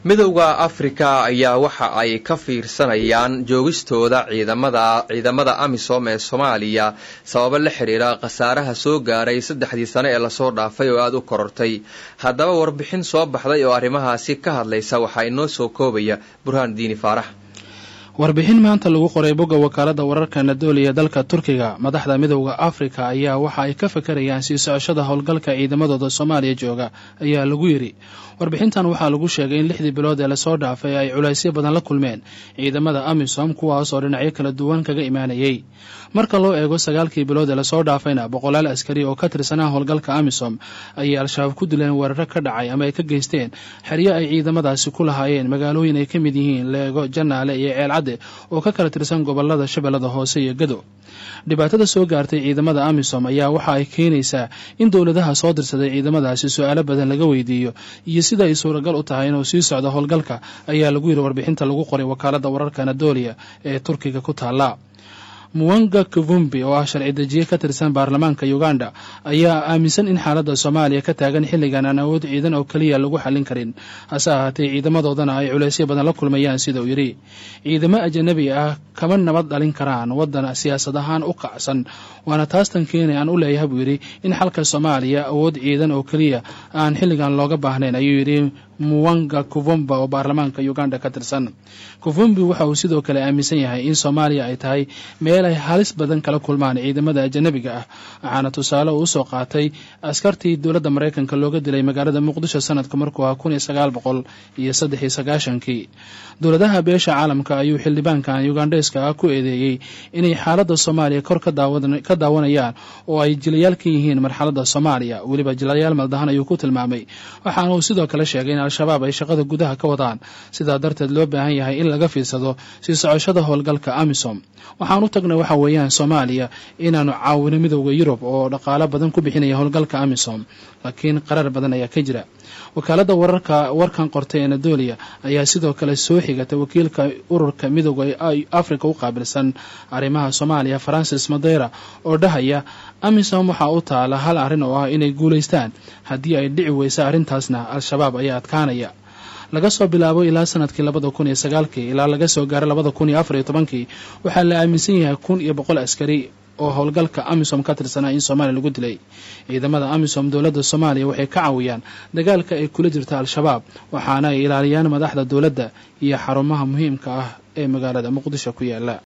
midowda afrika ayaa waxa ay ka fiirsanayaan joogistooda ciidamada ciidamada amisom ee soomaaliya sababo la xiriira khasaaraha soo gaaray saddexdii sane ee lasoo dhaafay oo aada u korortay haddaba warbixin soo baxday oo arrimahaasi ka hadlaysa waxaa inoo soo koobaya burhaan diini faarax warbixin maanta lagu qoray bogga wakaalada wararka nadooli ee dalka turkiga madaxda midowda afrika ayaa waxa ay ka fakarayaan sii socoshada howlgalka ciidamadooda soomaaliya jooga ayaa lagu yidhi warbixintan waxaa lagu sheegay in lixdii bilood ee lasoo dhaafay ay culaysyo badan la kulmeen ciidamada amisom kuwaas oo dhinacyo kala duwan kaga imaanayay marka loo eego sagaalkii bilood ee lasoo dhaafayna boqolaal askari oo ka tirsanaa howlgalka amisom ayay al-shabaab ku dileen weeraro ka dhacay ama ay ka geysteen xeryo ay ciidamadaasi ku lahaayeen magaalooyin ay ka mid yihiin leego janaale iyo ceelcadde oo ka kala tirsan gobolada shabeellada hoose iyo gado dhibaatada soo gaartay ciidamada amisom ayaa waxa ay keenaysaa in dowladaha soo dirsaday ciidamadaasi su-aalo badan laga weydiiyo iyo sida ay suuragal u tahay inuu sii socdo howlgalka ayaa lagu yidhi warbixinta lagu qoray wakaalada wararka anadolia ee turkiga ku taala muwanga kavumbi oo ah sharci dejiye ka tirsan baarlamaanka uganda ayaa aaminsan in xaaladda soomaaliya ka taagan xilligan aan awood ciidan oo keliya lagu xallin karin hase ahaatee ciidamadoodana ay culaysyo badan la kulmayaan sida uu yidhi ciidamo ajanabi ah kama nabad dhalin karaan waddan siyaasad ahaan u kacsan waana taastan keenay aan u leeyahay buu yidhi in xalka soomaaliya awood ciidan oo keliya aan xilligan looga baahnayn ayuu yidhi muwanga kuvumba oo baarlamaanka uganda ka tirsan kuvumbi waxa uu sidoo kale aaminsan yahay in soomaaliya ay tahay meel ay halis badan kala kulmaan ciidamada ajanabiga ah waxaana tusaale uu usoo qaatay askartii dowladda maraykanka looga dilay magaalada muqdisho sanadka markuu ah kun iyo sagaal boqol iyo saddex iyo sagaashankii dowladaha beesha caalamka ayuu xildhibaankan ugandheeska ah ku eedeeyey inay xaaladda soomaaliya kor ka daawanayaan oo ay jilayaal ka yihiin marxaladda soomaaliya weliba jilayaal maldahan ayuu ku tilmaamay waxaana uu sidoo kale sheegay in al-shabaab ay shaqada gudaha ka wadaan sidaa darteed loo baahan yahay in laga fiirsado sii socoshada howlgalka amisom waxaan u tagnay waxa weeyaan soomaaliya inaanu caawino midowda yurub oo dhaqaalo badan ku bixinaya howlgalka amisom laakiin qarar badan ayaa ka jira wakaalada wararka warkan qortay anadolia ayaa sidoo kale soo xigatay wakiilka ururka midowda africa u qaabilsan arrimaha soomaaliya francis madeira oo dhahaya amisom waxaa u taala hal arrin oo ah inay guulaystaan haddii ay dhici weysa arrintaasna al-shabaab ayaa adkaanaya laga soo bilaabo ilaa sanadkii labada kun iyo sagaalkii ilaa laga soo gaaro labada kun iyo afar iyo tobankii waxaa la aaminsan yahay kun iyo boqol askari oo howlgalka amisom ka tirsanaa in soomaaliya lagu dilay ciidamada amisom dowladda soomaaliya waxay ka caawiyaan dagaalka ay kula jirta al-shabaab waxaana ay ilaaliyaan madaxda dowladda iyo xarumaha muhiimka ah ee magaalada muqdisho ku yaala